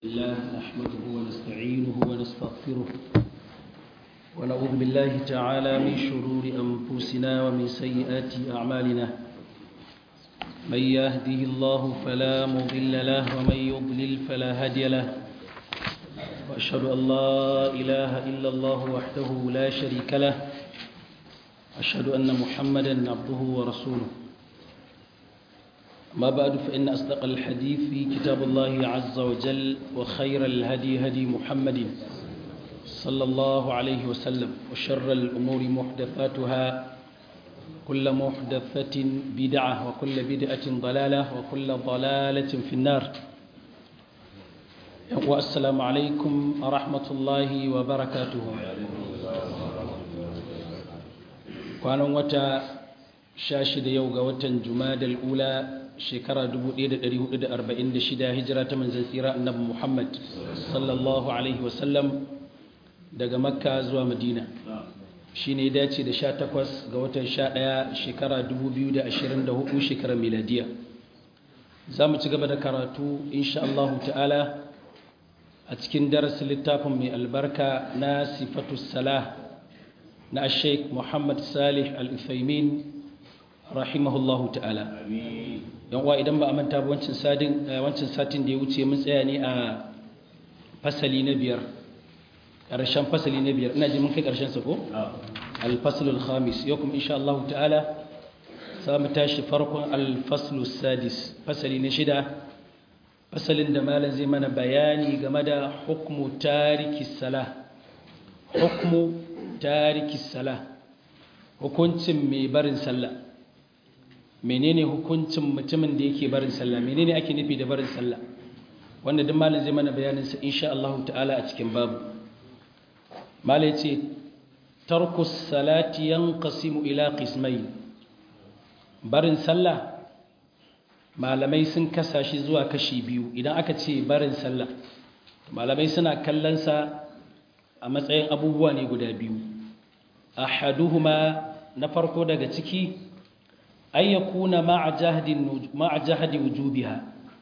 الله نحمده ونستعينه ونستغفره ونعوذ بالله تعالى من شرور أنفسنا ومن سيئات أعمالنا من يهده الله فلا مضل له ومن يضلل فلا هادي له وأشهد أن لا إله إلا الله وحده لا شريك له أشهد أن محمدا عبده ورسوله ما بعد فإن أصدق الحديث في كتاب الله عز وجل وخير الهدي هدي محمد صلى الله عليه وسلم وشر الأمور محدثاتها كل محدثة بدعة وكل بدعة ضلالة وكل ضلالة في النار والسلام عليكم ورحمة الله وبركاته kwanan wata sha shida yau ga watan jumadal ula shekara 1446 hijira ta manzan tsira annabi Muhammad sallallahu alaihi wasallam daga makka zuwa madina shi ne dace da 18 ga watan 11 shekara 2024 shekarar miladiya za mu ci gaba da karatu insha Allah ta'ala a cikin darasin littafin mai albarka na sifatu salah na sheikh muhammad salih al-uthaymin rahimahullahu ta'ala yan uwa idan ba a manta ba wancan satin wancan satin da ya wuce mun tsaya ne a fasali na biyar ƙarshen fasali na biyar ina ji mun kai ƙarshen sa ko al-faslul khamis yau kuma insha Allah ta'ala za mu tashi farkon al-faslus sadis fasali na shida fasalin da malam zai mana bayani game da hukmu tariki salah hukmu tariki salah hukuncin mai barin sallah menene hukuncin mutumin da yake barin sallah menene ake nufi da barin sallah wanda duk malam zai mana bayanin sa insha Allah ta'ala a cikin babu malam yace tarku salati yanqasimu ila qismayn barin sallah malamai sun kasa shi zuwa kashi biyu idan aka ce barin sallah malamai suna kallon sa a matsayin abubuwa ne guda biyu ahaduhuma na farko daga ciki an ya kuna ma'a jahadi wujubiha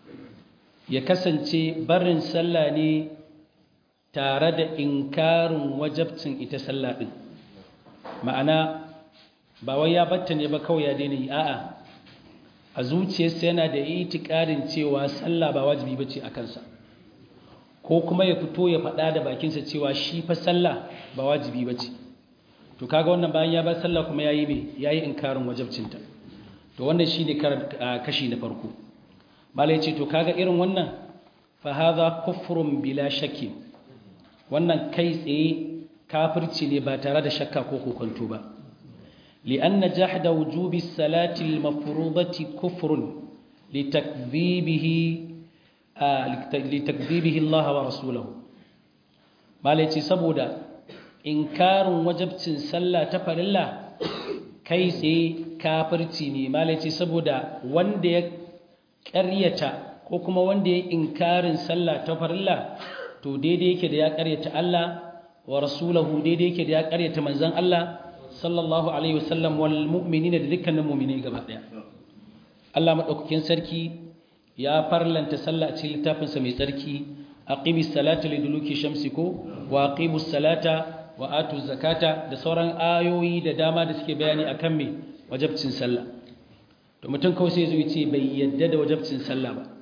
ya kasance barin sallah ne tare da inkarin wajabcin ita sallah ɗin ma'ana ba wai ya batta ne ba kawai ya daina yi a'a a zuciyarsa yana da itikarin cewa sallah ba wajibi bace a kansa ko kuma ya fito ya faɗa da bakinsa cewa shi fa sallah ba wajibi bace to kaga wannan bayan ya bar sallah kuma yayi me yayi inkarin wajabcinta to wannan shine kashi na farko malai ce to kaga irin wannan fa hadha kufrun bila shakki wannan kai tsaye kafirci ne ba tare da shakka ko kokonto ba li'anna jahda wujubi salati al-mafrudati kufrun litakdhibihi litakdhibihi Allah wa rasuluhu malai ce saboda inkarin wajabcin sallah ta farilla kai tsaye kafirci ne malaci saboda wanda ya ƙaryata ko kuma wanda ya inkarin sallah ta farilla to daidai yake da ya ƙaryata Allah wa rasulahu daidai yake da ya ƙaryata manzon Allah sallallahu alaihi wasallam wal mu'minina da dukkanin mu'minai gaba daya Allah madaukakin sarki ya farlanta sallah a cikin littafinsa mai tsarki aqimis salata liduluki shamsi ko wa aqimus salata wa atu zakata da sauran ayoyi da dama da suke bayani akan me wajabcin sallah to mutum kawai sai zai ce bai yadda da wajabcin sallah ba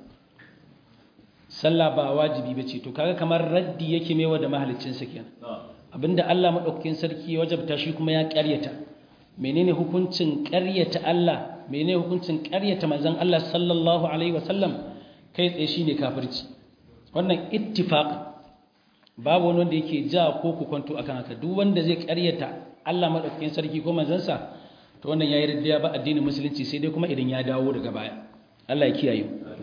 sallah ba wajibi bace to kaga kamar raddi yake mewa da mahaliccin sa kenan abinda Allah madaukakin sarki ya wajabta shi kuma ya ƙaryata menene hukuncin ƙaryata Allah menene hukuncin ƙaryata manzon Allah sallallahu alaihi wasallam kai tsaye shine kafirci wannan ittifaq babu wani wanda yake ja ko ku kwanto akan haka duk wanda zai ƙaryata Allah madaukakin sarki ko manzansa to wannan yayi riddiya ba addinin musulunci sai dai kuma idan ya dawo daga baya Allah ya kiyaye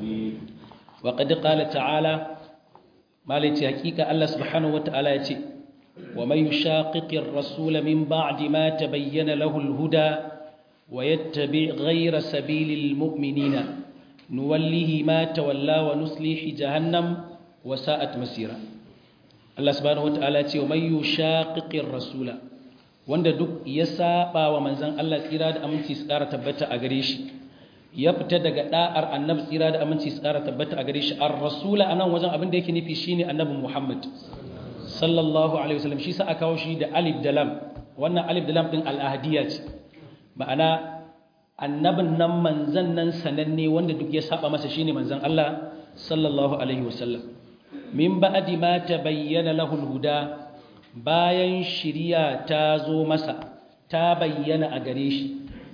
wa qad qala ta'ala malai ce hakika Allah subhanahu wata'ala ya ce wa may yushaqiqir rasul min ba'di ma tabayyana lahu al-huda wa yattabi' ghayra sabilil mu'minina nuwallihi ma tawalla wa nuslihi jahannam wa sa'at masira Allah subhanahu wata'ala ce wa may yushaqiqir rasula wanda duk ya saba wa manzon Allah tsira da aminci su ƙara tabbata a gare shi ya fita daga da'ar annabi tsira da aminci tsara tabbata a gare shi ar-rasula anan wajen abin da yake nufi shine annabi Muhammad sallallahu alaihi wasallam shi sa aka kawo shi da alif da lam wannan alif da lam din al-ahdiyya ce ma'ana annabin nan manzan nan sananne wanda duk ya saba masa shine manzan Allah sallallahu alaihi wasallam min ba'di ma tabayyana lahu al-huda bayan shiriya ta zo masa ta bayyana a gare shi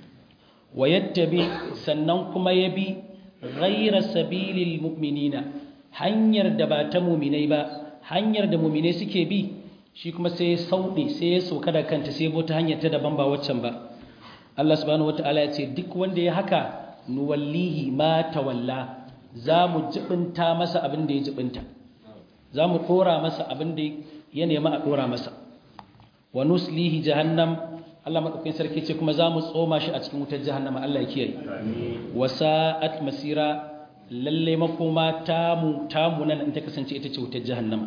wa yattabi sannan kuma ya bi ghaira sabilil mu'minina hanyar da ba ta mu'minai ba hanyar da mu'minai suke bi shi kuma sai ya sauɗe sai ya sauka da kanta sai ya ta hanyar ta daban ba waccan ba Allah subhanahu wataala ya ce duk wanda ya haka nuwallihi ma tawalla za mu jibinta masa abin da ya jibinta za mu ɗora masa abin da ya nema a ɗora masa wa nuslihi jahannam Allah maɗaukakin sarki ce kuma za mu tsoma shi a cikin wutar jahannama Allah ya kiyaye wa sa'at masira lalle makoma tamu tamu nan in ta kasance ita ce wutar jahannama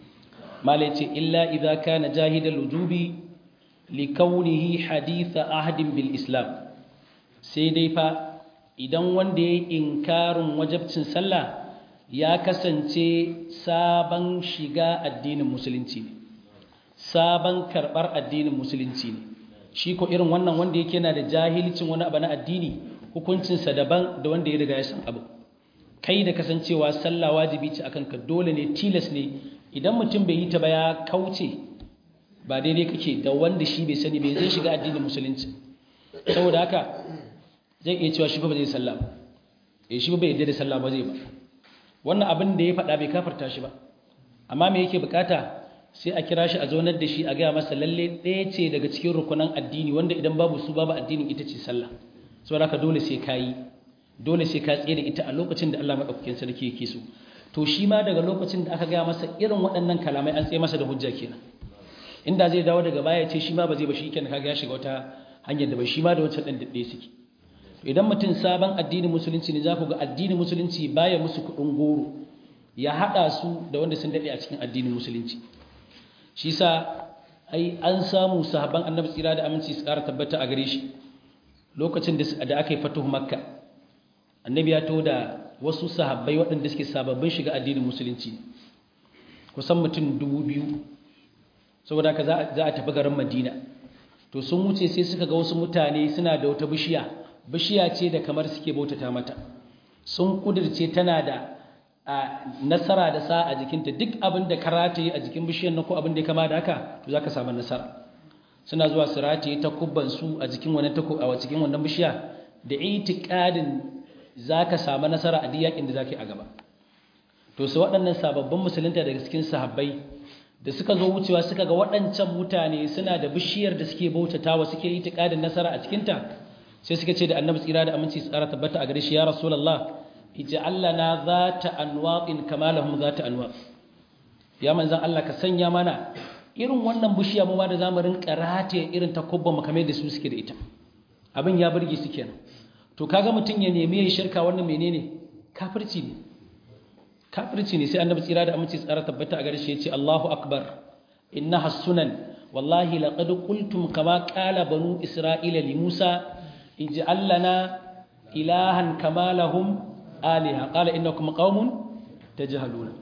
mala ce illa idza kana jahidal wujubi li kaunihi haditha ahdin bil islam sai dai fa idan wanda ya inkarin wajabcin sallah ya kasance sabon shiga addinin musulunci ne sabon karɓar addinin musulunci ne shi ko irin wannan wanda yake yana da jahilcin wani abu na addini hukuncinsa daban da wanda ya riga ya san abu kai da kasancewa sallah wajibi ce akan ka dole ne tilas ne idan mutum bai yi ta ba ya kauce ba daidai kake da wanda shi bai sani bai zai shiga addinin musulunci saboda haka zai iya cewa shi ba zai sallah ba eh shi ba bai yarda da sallah ba zai ba wannan abin da ya faɗa bai kafarta shi ba amma me yake bukata sai a kira shi a zaunar da shi a gaya masa lalle ɗaya ce daga cikin rukunan addini wanda idan babu su babu addinin ita ce sallah saboda haka dole sai ka yi dole sai ka tsere ita a lokacin da Allah madaukakin sarki yake so to shi ma daga lokacin da aka gaya masa irin waɗannan kalamai an tsaye masa da hujja kenan inda zai dawo daga baya ce shi ma ba zai ba shi kenan kaga ya shiga wata hanyar da bai shi ma da wancan ɗan daɗe suke idan mutum sabon addinin musulunci ne za ku ga addinin musulunci baya musu kuɗin goro ya haɗa su da wanda sun daɗe a cikin addinin musulunci shi sa ai an samu sahabban annabi tsira da aminci su ƙara tabbata a gare shi lokacin da aka yi fatuhu makka annabi ya to da wasu sahabbai waɗanda suke sababbin shiga addinin musulunci kusan mutum dubu biyu saboda haka za a tafi garin madina to sun wuce sai suka ga wasu mutane suna da wata bishiya bishiya ce da kamar suke bautata mata sun kudirce tana da nasara da sa a jikinta duk abin da karata yi a jikin bishiyar na ko abin da ya kama da haka to za ka samu nasara suna zuwa su rataye takubbansu a jikin wannan a cikin wannan bishiya da itikadin za ka samu nasara a duk yakin da za ka yi a gaba to su waɗannan sababbin musulunta daga cikin sahabbai da suka zo wucewa suka ga waɗancan mutane suna da bishiyar da suke bautatawa suke itikadin nasara a cikinta sai suka ce da annabi tsira da aminci tsara tabbata a gare shi ya rasulullah ij'al lana zata anwaqin kama lahum zata anwaq ya manzon Allah ka sanya mana irin wannan bishiya mu ma da zamu rinka rataye irin takubban mu kamar da su suke da ita abin ya burge su kenan to kaga mutun ya nemi ya shirka wannan menene kafirci ne kafirci ne sai annabi tsira da aminci tsara tabbata a gare shi yace Allahu akbar innaha sunan wallahi laqad qultum kama qala banu isra'ila li Musa ij'al lana ilahan kama lahum aliha qala innakum qaumun tajhaluna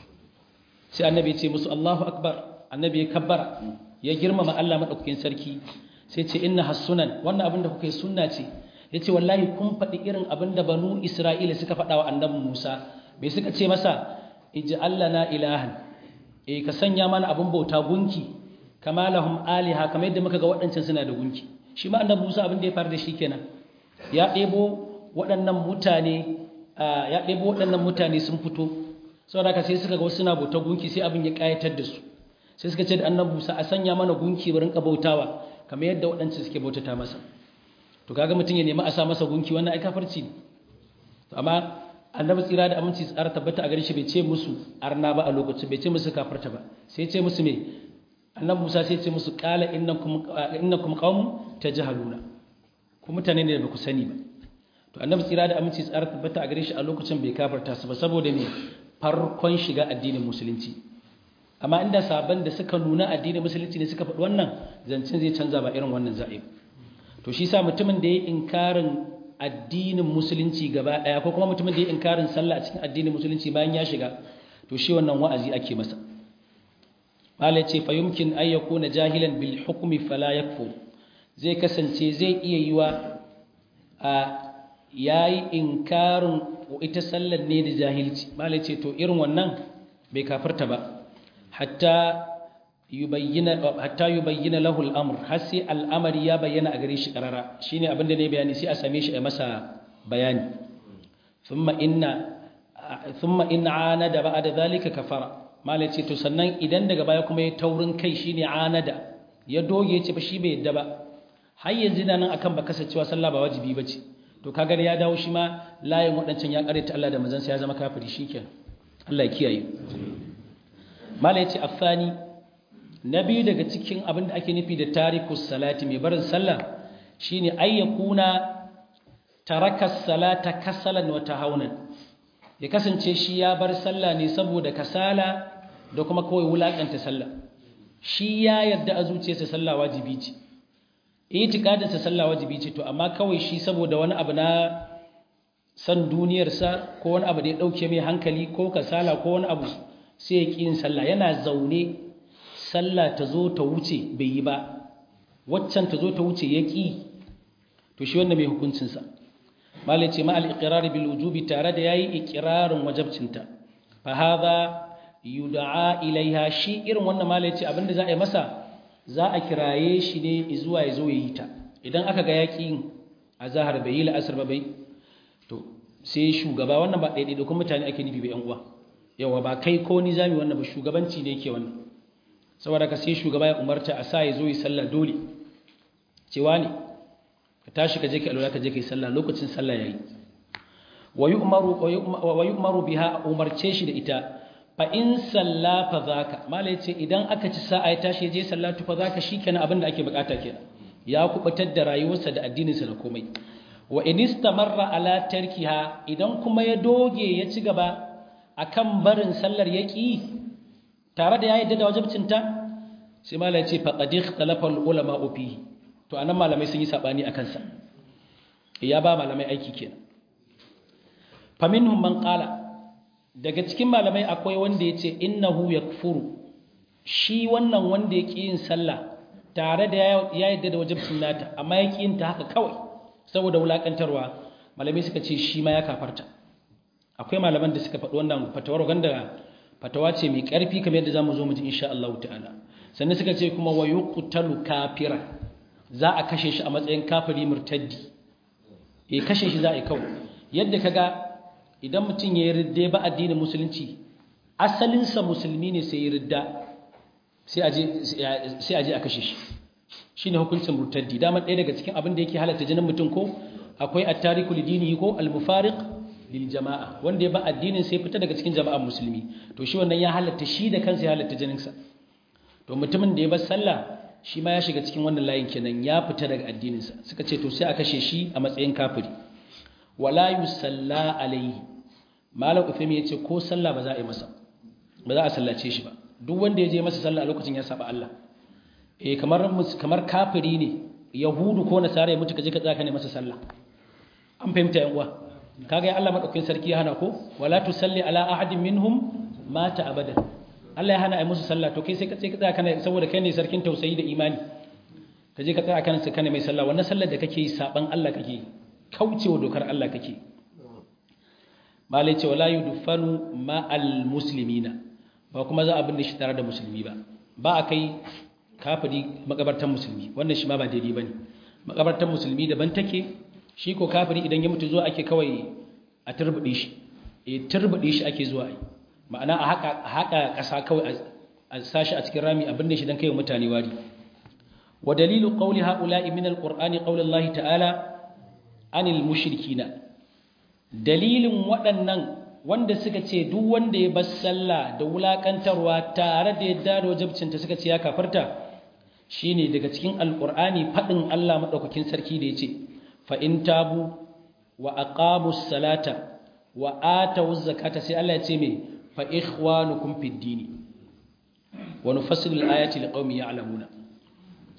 sai annabi ya ce musu Allahu akbar annabi ya kabbara ya girmama Allah madaukakin sarki sai ce inna hasunan wannan abin da kuka yi sunna ce yace wallahi kun faɗi irin abin da banu Isra'ila suka faɗa wa annabi Musa me suka ce masa ij'al lana ilahan eh ka sanya mana abin bauta gunki kama lahum aliha kamar yadda muka ga waɗancan suna da gunki shi ma annabi Musa abin da ya faru da shi kenan ya ɗebo waɗannan mutane ya ɗebo waɗannan mutane sun fito saboda haka sai suka ga wasu suna bauta gunki sai abin ya ƙayatar da su sai suka ce da annabi Musa a sanya mana gunki barin ka bautawa kamar yadda waɗancan suke bautata masa to kaga mutum ya nemi a sa masa gunki wannan ai kafarci ne to amma annabi tsira da aminci tsara tabbata a gare shi bai ce musu arna ba a lokacin bai ce musu kafarta ba sai ce musu me annabi Musa sai ce musu qala innakum innakum qaumun tajhaluna ku mutane ne da ba ku sani ba to annabi tsira da aminci tsara tabbata a gare shi a lokacin bai kafarta su ba saboda me farkon shiga addinin musulunci amma inda sabon da suka nuna addinin musulunci ne suka faɗi wannan zancen zai canza ba irin wannan za'i to shi sa mutumin da ya inkarin addinin musulunci gaba daya ko kuma mutumin da ya inkarin sallah a cikin addinin musulunci bayan ya shiga to shi wannan wa'azi ake masa mala ce fa yumkin ay yakuna jahilan bil hukmi fala yakfur zai kasance zai iya yiwa a yayi inkarin ita sallar ne da jahilci mala ce to irin wannan bai kafirta ba hatta yubayyana hatta yubayyana lahu al-amr har sai al'amari ya bayyana a gare shi karara shine abin da ne bayani sai a same shi a masa bayani thumma inna thumma in anada ba'da zalika kafara malai ce to sannan idan daga baya kuma ya taurin kai shine anada ya doge ce ba shi bai yadda ba har yanzu nan akan ba kasancewa sallah ba wajibi bace to kaga ya dawo shi ma layin wadancan ya karanta Allah da manzon sa ya zama kafiri shikenan Allah ya kiyaye malai ce afani na biyu daga cikin abin da ake nufi da tarikus salati mai barin sallah shine ayyakuna taraka salata kasalan wa tahawunan ya kasance shi ya bar sallah ne saboda kasala da kuma kawai wulakanta sallah shi ya yarda a zuciyarsa sallah wajibi ce itikadinsa sallah wajibi ce to amma kawai shi saboda wani abu na san duniyarsa ko wani abu da ya dauke mai hankali ko kasala ko wani abu sai ya ƙi yin sallah yana zaune sallah ta zo ta wuce bai yi ba waccan ta zo ta wuce ya ƙi to shi wanda mai hukuncinsa malai ce ma'al iqrar bil wujubi tare da yayi iqrarin wajabcinta fa hadha yud'a ilaiha shi irin wannan malai ce abinda za a yi masa za a kiraye shi ne zuwa ya zo yi ta idan aka ga yaƙi azhar bai yi la'asar ba bai to sai shugaba wannan ba ɗaiɗai da kuma mutane ake nufi ba yan uwa yawa ba kai ko ni zami wannan ba shugabanci ne yake wannan saboda ka sai shugaba ya umarta a sa ya zo yi sallah dole cewa ne ka tashi ka je ka alwala ka je ka yi sallah lokacin sallah yayi wa yu'maru wa yu'maru biha umarce shi da ita fa in salla fa zaka mala yace idan aka ci sa'a ya tashi je sallatu fa zaka shikenan abin da ake bukata kenan ya kubutar da rayuwarsa da addininsa da komai wa in istamarra ala tarkiha idan kuma ya doge ya ci gaba akan barin sallar yaki tare da ya yadda da wajibcinta sai mala ya ce faqad ikhtalafa ulama fihi to anan malamai sun yi sabani akan sa ya ba malamai aiki kenan faminhum man qala daga cikin malamai akwai wanda yace innahu yakfuru shi wannan wanda yake yin sallah tare da ya yadda da wajibcin nata amma yake yin ta haka kawai saboda wulakantarwa malamai suka ce shi ma ya kafarta akwai malaman da suka faɗi wannan fatawar wanda fatawa ce mai ƙarfi kamar yadda zamu zo mu ji insha Allah ta'ala sannan suka ce kuma wa yuqtalu kafira za a kashe shi a matsayin kafiri murtaddi eh kashe shi za a yi kawai yadda kaga idan mutum ya yi ridda ba addinin musulunci asalinsa musulmi ne sai ya ridda sai a je a kashe shi shi ne hukuncin murtaddi dama ɗaya daga cikin abin da yake halatta jinin mutum ko akwai attariku lidini ko almufariq lil jama'a wanda ya ba addinin sai fita daga cikin jama'ar musulmi to shi wannan ya halatta shi da kansa ya halatta jininsa to mutumin da ya bar sallah shi ma ya shiga cikin wannan layin kenan ya fita daga addininsa suka ce to sai a kashe shi a matsayin kafiri wala yusalla alaihi malam uthaymi yace ko sallah ba za a yi masa ba za a sallace shi ba duk wanda ya je masa sallah a lokacin ya saba Allah eh kamar kamar kafiri ne yahudu ko nasara ya mutu kaje ka tsaka ne masa sallah an fahimta yan uwa kaga ya Allah madaukakin sarki ya hana ko wala tusalli ala ahadin minhum mata abadan Allah ya hana ai musu sallah to kai sai ka tsaya ka tsaka ne saboda kai ne sarkin tausayi da imani kaje ka tsaya kan sa kana mai sallah wannan sallar da kake yi saban Allah kake yi kaucewa dokar Allah kake malai ce wala yudfanu ma'al muslimina ba kuma za a binne shi tare da musulmi ba ba a kai kafiri makabartan musulmi wannan shi ma ba daidai bane makabartan musulmi daban take shi ko kafiri idan ya mutu zuwa ake kawai a turbude shi eh turbude shi ake zuwa ai ma'ana a haka haka kasa kawai a sashi a cikin rami a binne shi dan kai mutane wari wa dalilu qawli haula'i min alqur'ani qawli ta'ala anil mushrikina dalilin waɗannan wanda suka ce duk wanda ya bar sallah da wulakantarwa tare da yadda da wajibcinta suka ce ya kafarta shine daga cikin alqur'ani fadin Allah madaukakin sarki da yace fa in tabu wa aqamus salata wa atawuz zakata sai Allah ya ce me fa ikhwanukum fid dini wa nufassilu al-ayati liqaumin ya'lamuna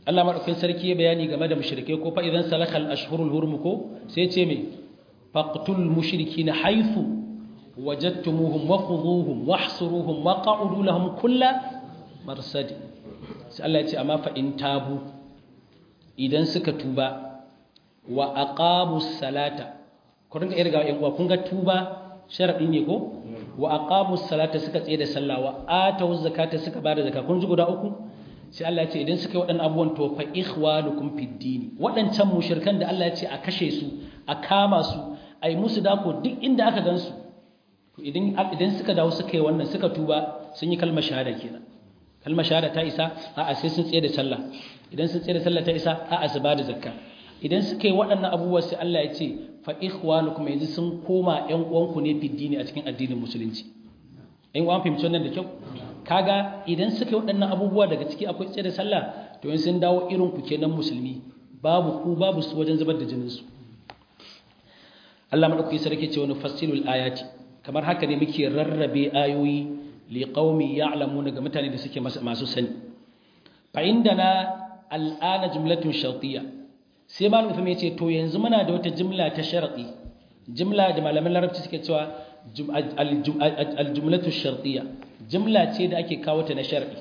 Allah madaukakin sarki ya bayani game da mushrike ko fa idan salakal ashhurul hurum ko sai ce me faqtul mushrikina haythu wajadtumuhum wa khudhuhum wahsuruhum wa qa'udu lahum kulla marsad sai Allah ya ce amma fa in tabu idan suka tuba wa aqamus salata ku ringa irga yan uwa kun ga tuba sharadi ne ko wa aqamus salata suka tsaye da sallah wa atawuz zakata suka bada zakka kun ji guda uku sai Allah ya ce idan suka yi waɗannan abubuwan to fa ikhwanukum fid dini waɗancan mushrikan da Allah ya ce a kashe su a kama su a yi musu dako duk inda aka gan su to idan idan suka dawo suka yi wannan suka tuba sun yi kalmar shahada kenan kalmar shahada ta isa a'a sai sun tsaye da sallah idan sun tsaye da sallah ta isa a'a su bada zakka idan suka yi waɗannan abubuwa sai Allah ya ce fa ikhwanukum yanzu sun koma ƴan uwanku ne fid dini a cikin addinin musulunci ƴan uwan fahimci wannan da kyau kaga idan suka yi waɗannan abubuwa daga ciki akwai tsaye da sallah to yin sun dawo irin ku kenan musulmi babu ku babu su wajen zubar da jininsu Allah maɗauki sarki ce wani fassilul ayati kamar haka ne muke rarrabe ayoyi li qaumi ya'lamuna ga mutane da suke masu sani fa indana al'ana jumlatun shartiyya sai malam Uthman ya ce to yanzu muna da wata jumla ta sharadi jumla da malaman larabci suke cewa al-jumlatu shartiyya jumla ce da ake kawo ta na shar'i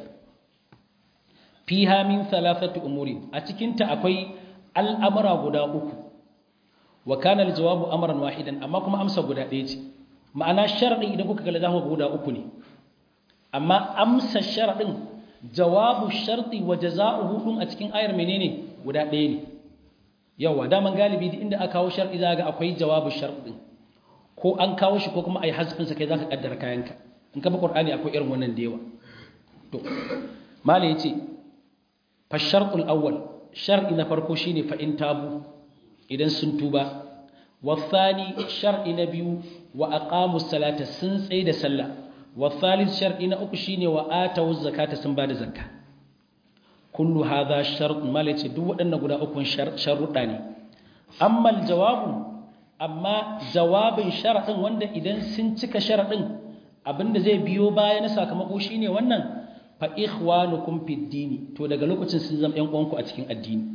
fiha min thalathati umuri a cikin ta akwai al'amura guda uku wa kana al-jawabu amran wahidan amma kuma amsa guda ɗaya ce ma'ana shar'i idan kuka kalla zaku guda uku ne amma amsa shar'in jawabu sharti wa jazaohu dun a cikin ayar menene guda ɗaya ne yawa daman galibi inda aka kawo shar'i za ga akwai jawabu shar'in ko an kawo shi ko kuma ai hasbin sa kai zaka kaddara kayanka in ka bi qur'ani akwai irin wannan da yawa to mala yace fa shartul awwal shar'i na farko shine fa in tabu idan sun tuba wa thani shar'i na biyu wa aqamu salata sun tsaye da sallah wa thalith shar'i na uku shine wa atu zakata sun bada zakka kullu hadha shart mala yace duk waɗannan guda uku sharuɗa ne amma aljawabu amma jawabin sharadin wanda idan sun cika sharadin abinda zai biyo baya na sakamako shine wannan fa ikhwanukum fid dini to daga lokacin sun zama ƴan uwanku a cikin addini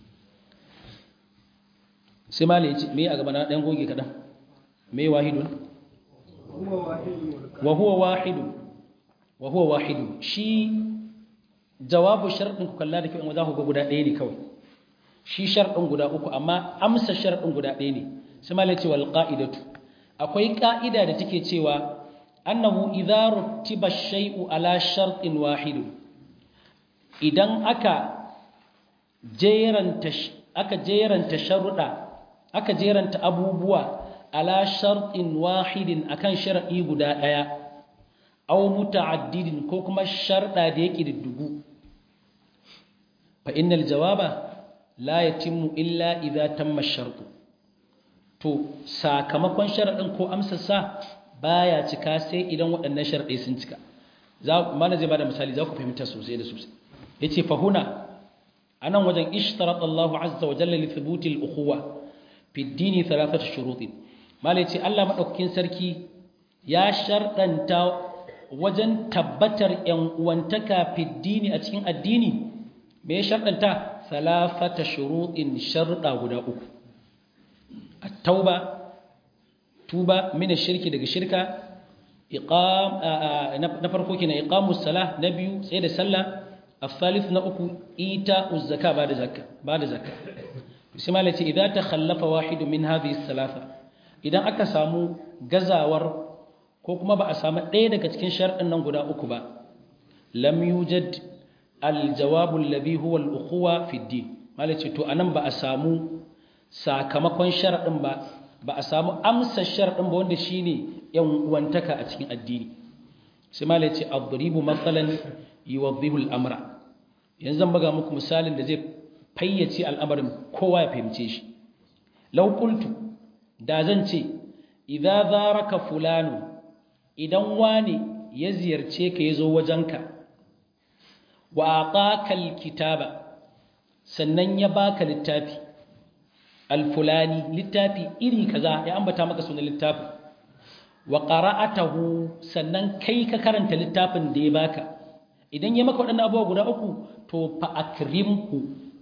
sai mali yace me a gaba na dan goge kadan me wahidun wa huwa wahidun wa huwa wahidun shi jawabu sharadin ku kalla da kyau za ku ga guda ɗaya ne kawai shi sharadin guda uku amma amsa sharadin guda ɗaya ne sai mali yace wal qa'idatu akwai ka'ida da take cewa annahu idza rutiba shay'u ala shartin wahid idan aka jeranta aka jeranta sharuda aka jeranta abubuwa ala shartin wahidin akan shar'i guda daya aw muta'addidin ko kuma sharda da yake diddugu fa innal jawaba la yatimmu illa idza tamma ash-shartu to sakamakon sharadin ko amsar sa baya cika sai idan waɗannan sharɗai sun cika za mana zai bada misali za ku fahimta sosai da sosai yace fa huna anan wajen ishtarat Allah azza wa jalla li thubuti al-ukhuwa fi ad-din thalathatu shurutin mala yace Allah madaukakin sarki ya sharɗanta wajen tabbatar yan uwantaka fi ad a cikin addini me ya sharɗanta thalathatu shurutin sharɗa guda uku at-tauba tuba mina shirki daga shirka iqam na farko kenan iqamus salah na biyu sai da sallah الثالث na uku ita uzzaka bada zakka bada zakka sai malai ce idan ta khallafa wahidu min hadhihi thalatha idan aka samu gazawar ko kuma ba a samu ɗaya daga cikin sharɗin nan guda uku ba lam yujad al-jawab alladhi huwa al-ukhuwa fi ad-din malai ce to anan ba a samu sakamakon sharɗin ba ba a samu amsa sharɗin ba wanda shine yan uwantaka a cikin addini sai malai ce adribu matsalan yuwaddihu al-amra yanzu zan buga muku misalin da zai fayyace al'amarin kowa ya fahimce shi law qultu da zan ce idza zaraka fulanu idan wani ya ziyarce ka yazo wajenka wa ataka al-kitaba sannan ya baka littafi alfulani littafi iri kaza ya ambata maka sunan littafin wa qara'atahu sannan kai ka karanta littafin da ya baka idan ya maka wadannan abubuwa guda uku to fa akrimhu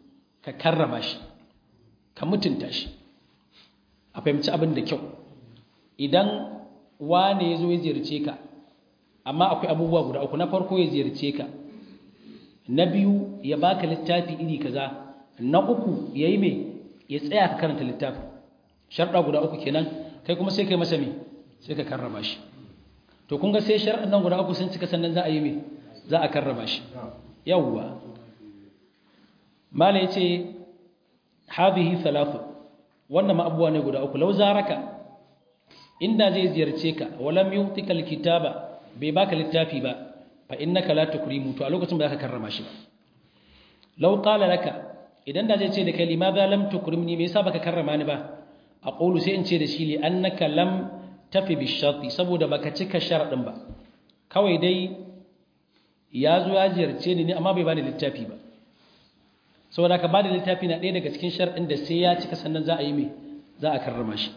ka karrama shi ka mutunta shi a fahimci abin da kyau idan wane ya zo ya ziyarce ka amma akwai abubuwa guda uku na farko ya ziyarce ka na biyu ya baka littafi iri kaza na uku ya yi mai ya tsaya ka karanta littafi sharɗa guda uku kenan kai kuma sai kai masa mai sai ka karrama shi to kun ga sai sharɗan nan guda uku sun cika sannan za a yi mai za a karrama shi yawwa mala ya ce hadhihi thalathu wannan ma abubuwa ne guda uku lau zaraka inda zai ziyarce ka walam yutika alkitaba bai baka littafi ba fa innaka la tukrimu to a lokacin ba za ka karrama shi ba law qala laka idan da zai ce da kai limadha lam tukrimni me yasa baka karrama ni ba aqulu sai in ce da shi li annaka lam tafi bi sharti saboda baka cika sharadin ba kawai dai ya zo ya ziyarce ni ne amma bai bani littafi ba saboda ka bada littafi na ɗaya daga cikin sharadin da sai ya cika sannan za a yi me za a karrama shi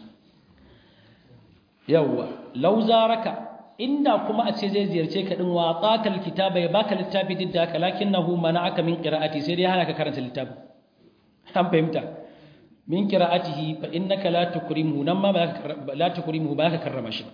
yawwa law zaraka inda kuma a ce zai ziyarce ka din wa taqal kitaba ya baka littafi didda ka lakinnahu mana'aka min qira'ati sai dai hana ka karanta littafi an fahimta min qira'atihi fa innaka la tukrimu nan ma ba la tukrimu ba ka karrama shi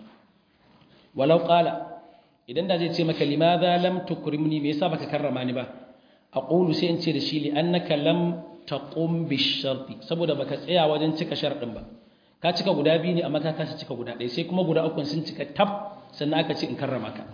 walau qala idan da zai ce maka limadha lam tukrimni me yasa baka karrama ni ba aqulu sai in ce da shi li annaka lam taqum bish sharti saboda baka tsaya wajen cika sharadin ba ka cika guda biyu ne amma ka kasa cika guda ɗaya sai kuma guda uku sun cika tab sannan aka ce in karrama ka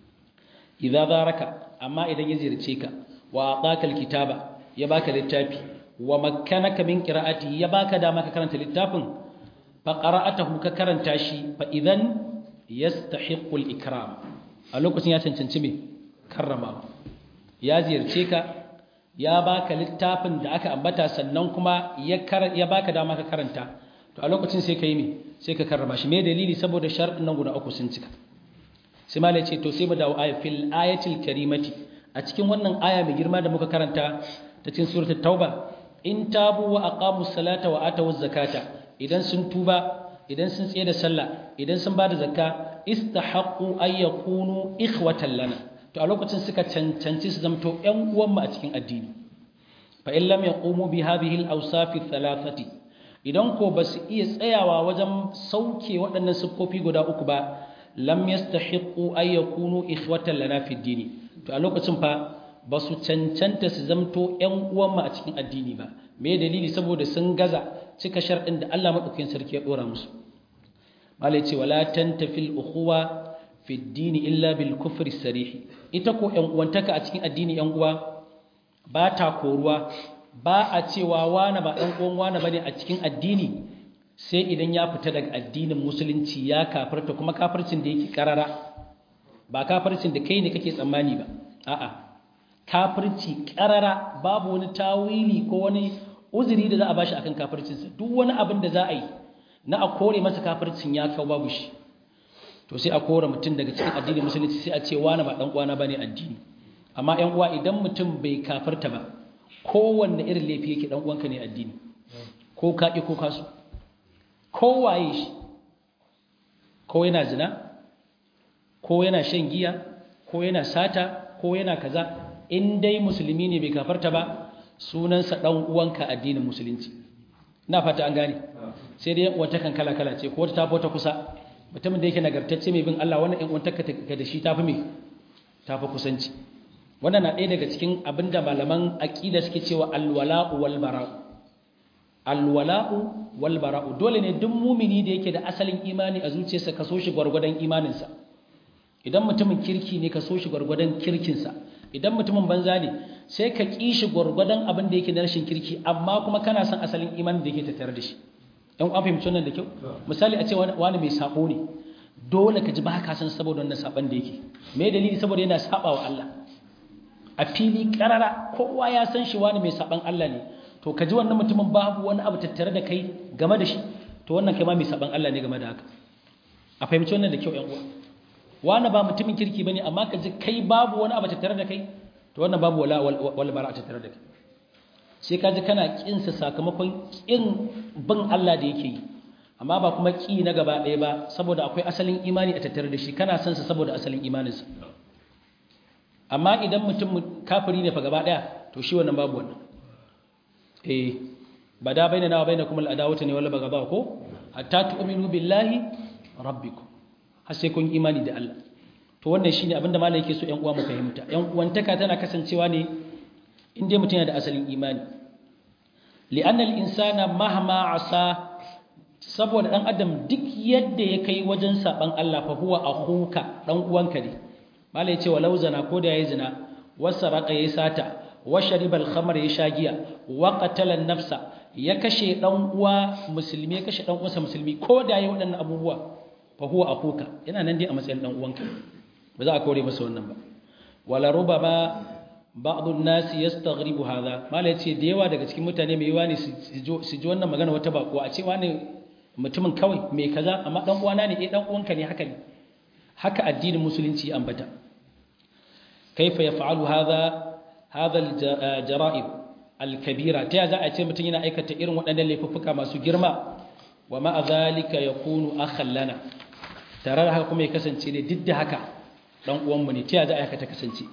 idza zaraka amma idan ya ziyarce ka wa ataka alkitaba ya baka littafi wa makkanaka min qira'ati ya baka dama ka karanta littafin fa qara'atahu ka karanta shi fa idan yastahiqqu al-ikram a lokacin ya cancanci me karrama ya ziyarce ka ya baka littafin da aka ambata sannan kuma ya ya baka dama ka karanta to a lokacin sai ka yi me sai ka karrama shi me dalili saboda sharɗin nan guda uku sun cika sai malai ce to sai mu dawo aya fil ayatil karimati a cikin wannan aya mai girma da muka karanta ta cikin suratul tauba in tabu wa aqamu salata wa atu zakata idan sun tuba idan sun tsaye da sallah idan sun bada zakka istahaqqu ay yakunu ikhwatan lana to a lokacin suka cancanci su zamto ƴan uwan mu a cikin addini fa in lam yaqumu bi hadhihi al-awsaf thalathati idan ko ba su iya tsayawa wajen sauke waɗannan siffofi guda uku ba lam yastahiqu ay yakunu ikhwatan lana fi dini to a lokacin fa ba su cancanta su zamto ƴan uwan mu a cikin addini ba me dalili saboda sun gaza cika sharɗin da Allah madaukakin sarki ya dora musu malai ce wala tantafil ukhuwa fi dini illa bil kufri sarih ita ko ƴan uwantaka a cikin addini ƴan uwa ba ta koruwa ba a cewa wane ba ɗan uwan wane bane a cikin addini sai idan ya fita daga addinin musulunci ya kafirta kuma kafircin da yake karara ba kafircin da kai ne kake tsammani ba a'a kafirci karara babu wani tawili ko wani uzuri da za a bashi akan kafircinsa duk wani abin da za a yi na a kore masa kafircin ya kawo babu shi to sai a kore mutum daga cikin addinin musulunci sai a ce wane ba ɗan uwana bane addini amma ƴan uwa idan mutum bai kafirta ba kowanne irin laifi yake dan uwanka ne addini ko ka ki ko kasu ko waye shi ko yana zina ko yana shan giya ko yana sata ko yana kaza in dai musulmi ne bai kafarta ba sunansa dan uwanka addinin musulunci ina fata an gane sai dai wata kan kala kala ce ko ta ta kusa mutumin da yake nagartacce mai bin Allah wannan in wanta ka da shi tafi me tafi kusanci wannan na ɗaya daga cikin abinda malaman aƙida suke cewa alwala'u wal bara'u alwala'u wal bara'u dole ne duk mumini da yake da asalin imani a zuciyarsa ka so shi gwargwadon imaninsa idan mutumin kirki ne ka so shi gwargwadon kirkinsa idan mutumin banza ne sai ka ƙi shi gwargwadon abin da yake na rashin kirki amma kuma kana son asalin imanin da yake tattare da shi ɗan an fahimci wannan da kyau misali a ce wani mai sabo ne dole ka ji ba ka san saboda wannan saban da yake me dalili saboda yana saba wa Allah a fili karara kowa ya san shi wani mai saban Allah ne to ka ji wannan mutumin babu wani abu tattare da kai game da shi to wannan kai ma mai saban Allah ne game da haka a fahimci wannan da kyau ƴan uwa wani ba mutumin kirki bane amma ka ji kai babu wani abu tattare da kai to wannan babu wala wal bara tattare da kai sai ka ji kana kin sa sakamakon kin bin Allah da yake yi amma ba kuma ki na gaba ɗaya ba saboda akwai asalin imani a tattare da shi kana son sa saboda asalin imaninsa amma idan mutum kafiri ne fa gaba daya to shi wannan babu wannan eh bada bainana wa bainakum al-adawatu ne wala bagaba ko hatta tu'minu billahi rabbikum har sai kun imani da Allah to wannan shine abinda malai yake so ƴan uwa mu fahimta ƴan uwantaka tana kasancewa ne in dai mutum yana da asalin imani li'anna al-insana mahma asa saboda dan adam duk yadda ya kai wajen saban Allah fa huwa akhuka dan uwanka ne malai yace walau zana ko da yayi zina wasaraka yayi sata wa shariba al-khamr ya shagiya wa qatala an-nafsa ya kashe dan uwa musulmi ya kashe dan uwansa musulmi ko da yayi waɗannan abubuwa fa huwa akuka yana nan dai a matsayin dan uwanka ba za a kore masa wannan ba wala rubama ba'dun nas yastaghribu hadha malai ce da yawa daga cikin mutane mai yawa ne su ji wannan magana wata bako a ce wani mutumin kawai mai kaza amma dan uwana ne eh dan uwanka ne haka ne haka addinin musulunci ya ambata kaifa yaf'alu hadha hadha al-jara'ib al-kabira ta za a ce mutum yana aikata irin waɗannan laifuffuka masu girma wa ma'a zalika yakunu akhan lana tare da haka kuma ya kasance ne duk da haka dan uwan mu ne ta za a aikata kasance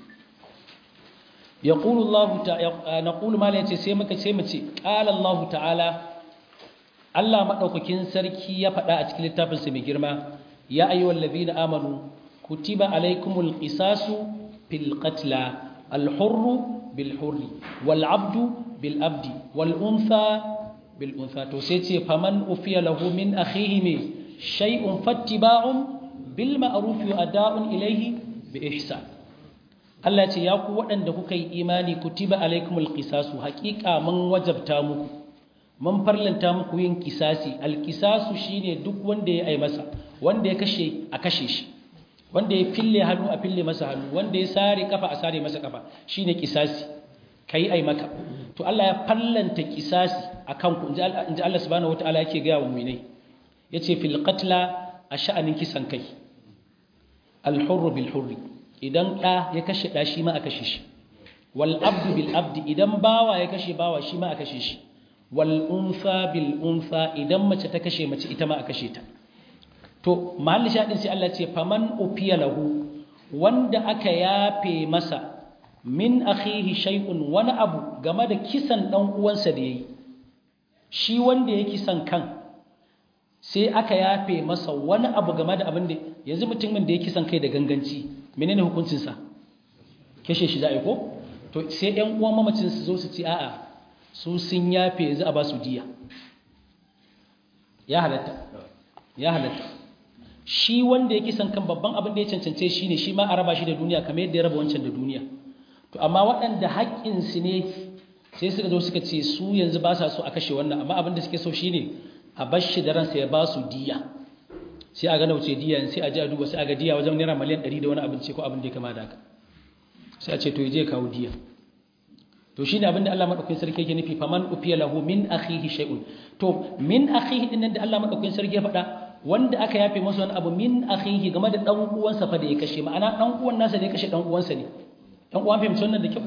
yaqulu Allah ta'ala naqulu ma la yace sai muka ce mu ce qala Allah ta'ala Allah madaukakin sarki ya faɗa a cikin littafin sa mai girma ya ayyuhal ladina amanu kutiba alaykumul qisasu fil qatla al-hurru bil hurri wal 'abdu bil abdi wal untha bil untha to sai ce faman ufiya lahu min akhihi me shay'un fattiba'un bil ma'ruf wa ada'un ilayhi bi ihsan Allah ya ce ya ku waɗanda kuka yi imani kutiba alaikumul qisasu haƙiƙa mun wajabta muku mun farlanta muku yin kisasi alkisasu shine duk wanda ya ai masa wanda ya kashe a kashe shi wanda ya fille hannu a fille masa hannu wanda ya sare kafa a sare masa kafa shine kisasi kai ai maka to Allah ya fallanta kisasi akan ku inji Allah subhanahu wataala yake ga wa mu'minai yace fil qatla a sha'anin kisan kai al hurr bil hurri idan da ya kashe da shi ma a kashe shi wal abdu bil abdi idan bawa ya kashe bawa shi ma a kashe shi wal unsa bil unsa idan mace ta kashe mace ita ma a kashe ta to mahalli shaɗin sai Allah ce faman ufiya lahu wanda aka yafe masa min akhihi shay'un wani abu game da kisan dan uwansa da yayi shi wanda ya kisan kan sai aka yafe masa wani abu game da abin da yanzu mutumin da ya kisan kai da ganganci menene hukuncin sa kashe shi za a yi ko to sai ƴan uwan mamacin su zo su ci a'a su sun yafe yanzu a ba su diya ya halatta ya halatta shi wanda ya kisan kan babban abin da ya cancance shi ne shi ma a raba shi da duniya kamar yadda ya raba wancan da duniya to amma waɗanda haƙƙinsu ne sai suka zo suka ce su yanzu ba sa so a kashe wannan amma abin da suke so shi ne a bar shi da ransa ya ba su diya sai a ga nauce diya sai a ji a duba sai a ga diya wajen naira miliyan ɗari da wani abin ce ko abin da ya kama da haka sai a ce to ya je kawo diya to shine abin da Allah madaukakin sarki yake nufi faman ufiya lahu min akhihi shay'un to min akhihi din da Allah madaukakin sarki ya faɗa wanda aka yafe masa wani abu min akhihi game da dan uwansa fa da ya kashe ma'ana dan uwan nasa da ya kashe dan uwansa ne dan uwan fahimci wannan da kyau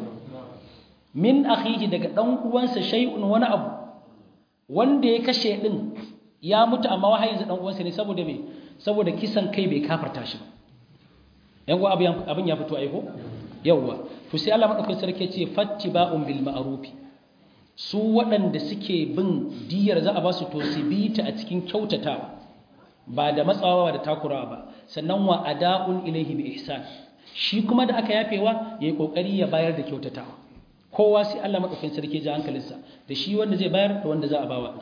min akhihi daga dan uwansa shay'un wani abu wanda ya kashe din ya mutu amma wahayin dan uwansa ne saboda me saboda kisan kai bai kafarta shi ba yan uwa abin ya fito aiko yawwa to sai Allah madaukakin sarki ce fattiba'un bil ma'ruf su waɗanda suke bin diyar za a ba su to su bi ta a cikin kyautatawa ba da matsawa da takurawa ba sannan wa ada'un ilaihi bi ihsan shi kuma da aka yafewa yayi kokari ya bayar da kyautatawa kowa sai Allah madaukakin sarki ya hankalinsa da shi wanda zai bayar da wanda za a bawa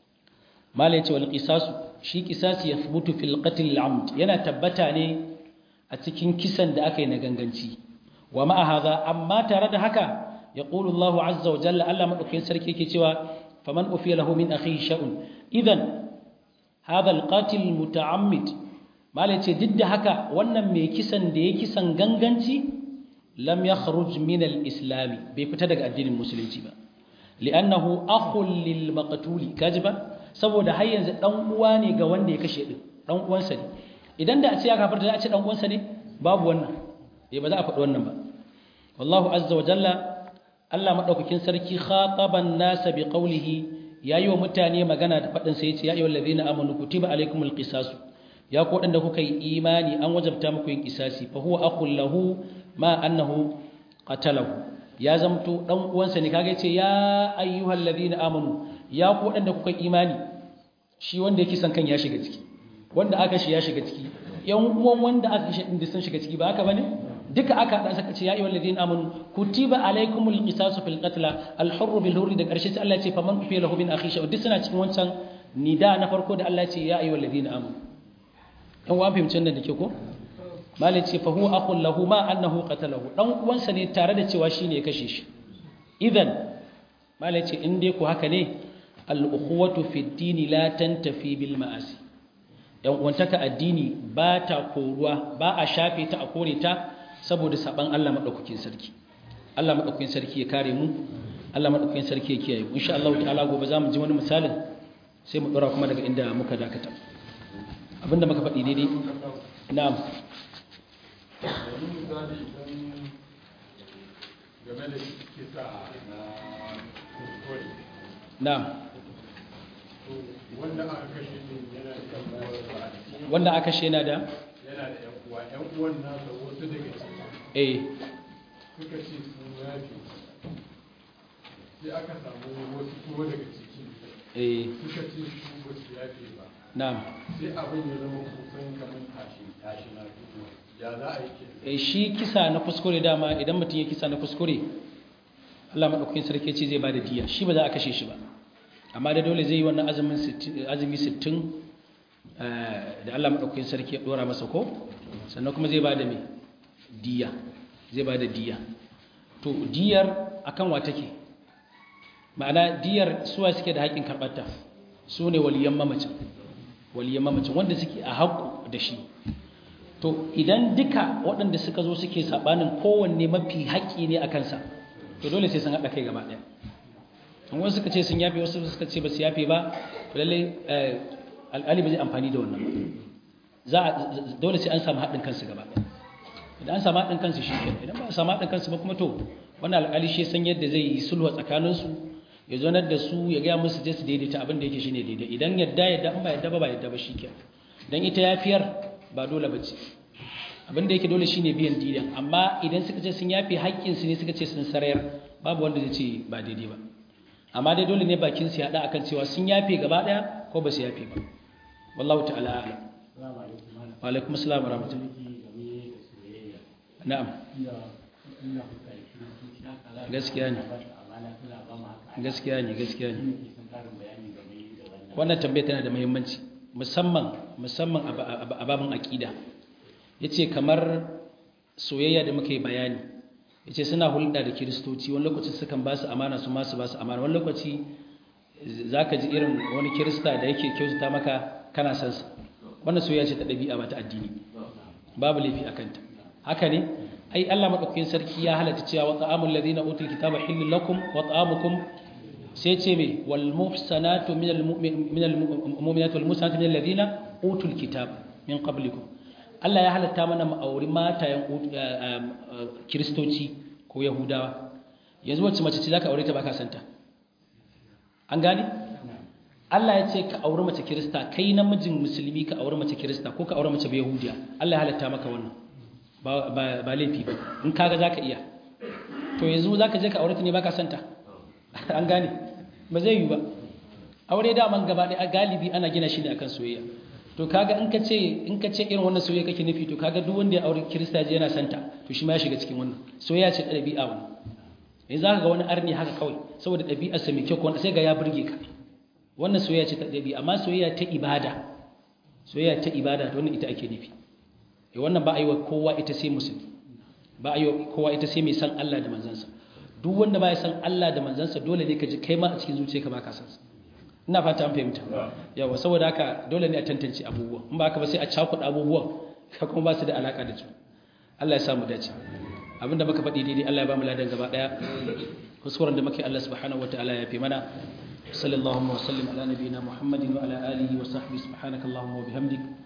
malai ce wal qisasu shi qisasi yathbutu fil qatl al amd yana tabbata ne a cikin kisan da aka yi na ganganci wa ma'a hadha amma tare da haka yaqulu Allah azza wa jalla Allah madaukakin sarki yake cewa faman ufiya lahu min akhihi sha'un idan hadha alqatil muta'ammid mala ce duk da haka wannan mai kisan da ya kisan ganganci lam yakhruj min al-islam bai fita daga addinin musulunci ba li'annahu akhul lil maqtul kajiba saboda har yanzu dan uwa ne ga wanda ya kashe din dan uwansa ne idan da a ce ya kafarta da a ce dan uwansa ne babu wannan eh ba za a faɗi wannan ba wallahu azza wa jalla Allah madaukakin sarki khataban nasa bi qawlihi yayi wa mutane magana da faɗin sa yace ya ayyuhal ladina amanu kutiba alaykumul qisasu ya ku wadanda kuka yi imani an wajabta muku yin qisasi fa huwa akhul lahu ma annahu qatalahu ya zamto dan uwansa ne kaga yace ya ayyuhal ladina amanu ya ku wadanda kuka imani shi wanda yake san kan ya shiga ciki wanda aka shi ya shiga ciki yan uwan wanda aka shi inda sun shiga ciki ba haka bane duka aka hada saka ce ya ayyuhal ladina amanu kutiba alaykumul qisasu fil qatl al hurr bil hurr da karshe sai Allah ya ce faman kufiya lahu min akhi duk suna cikin wancan nida na farko da Allah ya ce ya ayyuhal ladina amanu yan uwan fahimcin nan da ke ko malai ce fa huwa akhun lahu ma annahu qatalahu dan uwansa ne tare da cewa shine ya kashe shi idan malai ce in dai ku haka ne al ukhuwatu fi dini la tantafi bil ma'asi yan uwantaka addini ba ta koruwa ba a shafe ta a kore ta saboda saban Allah madaukakin sarki Allah madaukakin sarki ya kare mu Allah madaukakin sarki ya kiyaye mu insha Allah ta'ala gobe zamu ji wani misalin sai mu dora kuma daga inda muka dakata abinda muka faɗi daidai na'am domin misali idan game da kisa na kuskure na'am to wanda aka kashe din yana da yan uwa a cikin wanda aka shena da yana da yan uwa yan uwan nasa wasu daga ciki eh suka ce sun yafe sai aka samu wasu kuma daga ciki eh suka ce su ba su yafe ba na'am sai abin ya zama kusan kamar tashi tashi na fito ya za a yi ke eh shi kisa na kuskure dama idan mutum ya kisa na kuskure Allah madaukakin sarki ce zai bada diya shi ba za a kashe shi ba amma da dole zai yi wannan azumin 60 azumi 60 eh, da Allah madaukakin sarki ya dora masa ko sannan kuma zai bada me diya zai bada diya to diyar akan wa take ma'ana diyar suwa suke da haƙƙin karɓarta su ne waliyan mamacin waliyan mamacin wanda suke a haƙƙo da shi to idan duka waɗanda suka zo suke saɓanin kowanne mafi haƙƙi ne a kansa to dole sai sun haɗa kai gaba ɗaya an wasu suka ce sun yafe wasu suka ce ba su yafe ba to lallai alƙali ba zai amfani da wannan ba za a dole sai an samu haɗin kansu gaba ɗaya idan an samu haɗin kansu shi ke idan ba a samu haɗin kansu ba kuma to wannan alƙali shi san yadda zai yi sulhu tsakaninsu ya zonar da su ya gaya musu je su daidaita abin da yake shine daidai idan yadda yadda in ba yadda ba ba yadda ba shi ke dan ita yafiyar ba dole bace abin da yake dole shine biyan didan amma idan suka ce sun yafe haƙƙin su ne suka ce sun sarayar babu wanda zai ce ba daidai ba amma dai dole ne bakin su ya hada akan cewa sun yafe gaba daya ko ba su yafe ba wallahu ta'ala a'lam wa alaikum assalam wa rahmatullahi na'am gaskiya ne gaskiya ne gaskiya ne wannan tambaya tana da muhimmanci musamman musamman a babin aƙida ya ce kamar soyayya da muka yi bayani ya ce suna hulɗa da kiristoci wani lokaci sukan ba su amana su masu ba su amana wani lokaci za ka ji irin wani kirista da yake kyautata maka kana san sa wannan soyayya ce ta ɗabi'a ba ta addini babu laifi a kanta haka ne ai Allah madaukakin sarki ya halatta cewa wa ta'amul ladina utul kitaba hillul lakum wa ta'amukum sai ce me wal muhsanatu minal minal mu'minatu wal muhsanatu minal ladina utul kitaba min qablikum Allah ya halatta mana mu auri matayen kiristoci ko yahudawa yanzu wacce mace ce zaka aure ta baka santa an gane Allah ya ce ka auri mace kirista kai namijin musulmi ka auri mace kirista ko ka auri mace yahudiya Allah ya halatta maka wannan ba ba laifi ba in kaga zaka iya to yanzu zaka je ka aure ta ne baka santa an gane ba zai yi ba aure da man gaba ɗaya galibi ana gina shi ne akan soyayya to kaga in ka ce in ka ce irin wannan soyayya kake nufi to kaga duk wanda ya aure kirista je yana santa to shi ma ya shiga cikin wannan soyayya ce da ɗabi'a wannan yanzu zaka ga wani arni haka kawai saboda ɗabi'ar sa mai kyau ko sai ga ya burge ka wannan soyayya ce ta ɗabi'a amma soyayya ta ibada soyayya ta ibada to wannan ita ake nufi eh wannan ba a yi wa kowa ita sai musulmi ba a yi wa kowa ita sai mai san Allah da manzansa duk wanda ba ya san Allah da manzansa dole ne ka ji kai ma a cikin zuciyarka ba ka san sa ina fata an fahimta yawa saboda haka dole ne a tantance abubuwa in ba haka ba sai a cakuɗa abubuwan ka kuma ba su da alaka da juna Allah ya samu dace abinda muka faɗi daidai Allah ya ba mu ladan gaba daya kuskuren da muke Allah subhanahu wataala ya fi mana sallallahu wa sallim ala nabiyyina muhammadin wa ala alihi wa sahbihi subhanakallahumma wa bihamdik